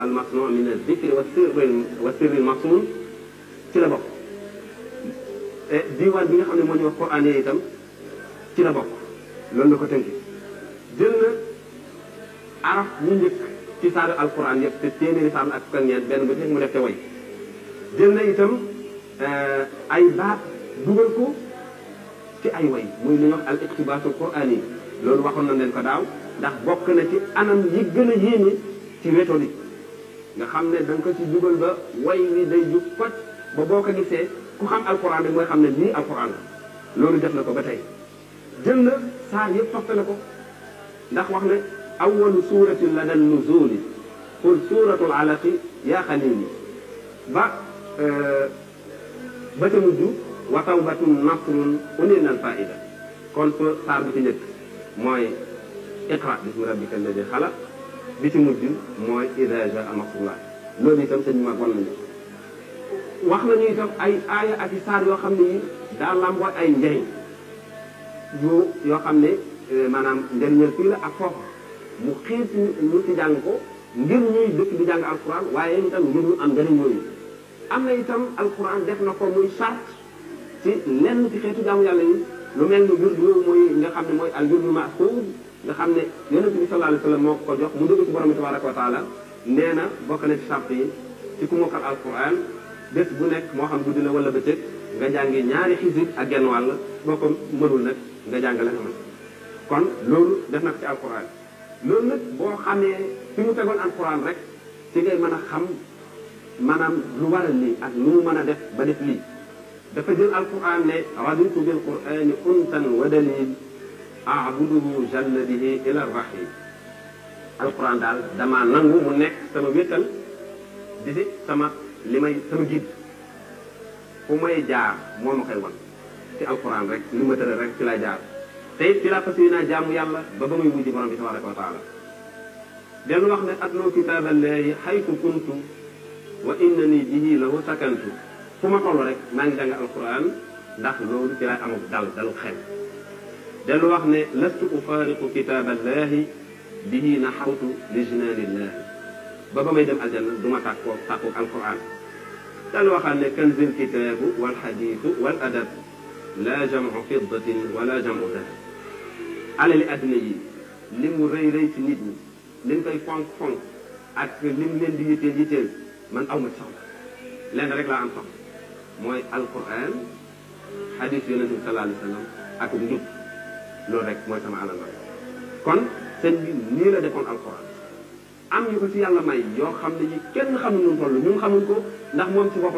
almasnu min aldikri wa sirri wa sirri almasmun ci la bokk diwaan bi nga xam ne moo ñu wax Qur'an yi itam ci la bokk loolu la ko tënki jël na araf ñu njëkk ci saaru alquran yëpp te téeméeri saar ak fukk ak ñeent benn bu nekk mu def te way jël na itam ay baat dugal ko ci ay way muy li ñuy wax al iqtibaasul qur'an yi loolu waxoon na leen ko daaw ndax bokk na ci anam yi gën a yéeme ci méthodique nga xam ne da nga ko ci dugal ba way wi day ju koj ba boo ko gisee ku xam alquran rek mooy xam ne lii alquran la loolu def na ko ba tey jël na saar yëpp toftale ko ndax wax ne awalu suratin la dal nuzuli qul suratul alaqi yaa xalili ba ba ca mujj wa tawbatun nasrun unil al faida kon so saar bi ci njëkk mooy iqra bismi rabbika alladi xalaq bi ci mujj mooy ida jaa nasrullah loolu itam sëñ mag wan nañu wax nañu itam ay aaya ak i saar yoo xam ne yi daa lamboo ay njëriñ yu yoo xam ne maanaam njëriñal fii la ak foofu mu xiir ci ñu ci jàng ko ngir ñuy dëkk di jàng alquran waaye itam ngir ñu am njëriñ yooyu am na itam alquran def na ko muy charte ci lenn ci xeetu jaamu yàlla yi lu mel ni wird yooyu mooy nga xam ne mooy al wirdu maxuud nga xam ne yonente bi sallallahu alayhi wa sallam moo ko jox mu dugg ci borom bi tabaraka wa taala nee na bokk na ci charte yi ci ku mokkal alquran bés bu nekk moo xam guddi la wala bëccëg nga jàngi ñaari xisib ak genn wàll boo ko mënul nag nga jàng la nga mën kon loolu def na ko ci alquran loolu nag boo xamee fi mu tegoon alquran rek ci ngay mën a xam maanaam lu waral lii ak lu mu mën a def ba def lii dafa jël alquran ne raditu bil qurani untan wa dalil abuduhu jalla bihi ila rahim alquran daal dama nangu mu nekk sama wéttal di si sama li may sama jiit fu may jaar moo ma koy wan ci alquran rek li ma tëral rek ci lay jaar te it ci laa fas yéenaa jaamu yàlla ba ba muy mujj borom bi tabaraka wa taala dellu wax ne atloo kitaaballahi xaytu kuntu wa innani bihi lahu sakantu fu ma toll rek maa ngi jàng alquran ndax loolu ci lay amul dal dalu xel dellu wax ne lastu ufaariqu kitaaballahi bihi naxawtu li jinaanillahi ba ba may dem aljanna du ma tàkkoo tàkkoo alquran dellu waxaat ne kanzil kitaabu wal xadiisu wal adab la jamu fiddatin wala jamu dahab alali adduna yi li mu rëy rëy ci nit ñi liñ koy fonk fonk ak lim leen di yitteel yitteel man aw ma soxla lenn rek laa am soxla mooy alquran xadis yonente bi sallallahu alayhi wa sallam ak njub loolu rek mooy sama alal kon sëñ bi nii la defoon alquran am ñu ko ci yàlla may yoo xam ne yi kenn xamul nu mu toll ñun xamuñ ko ndax moom ci boppam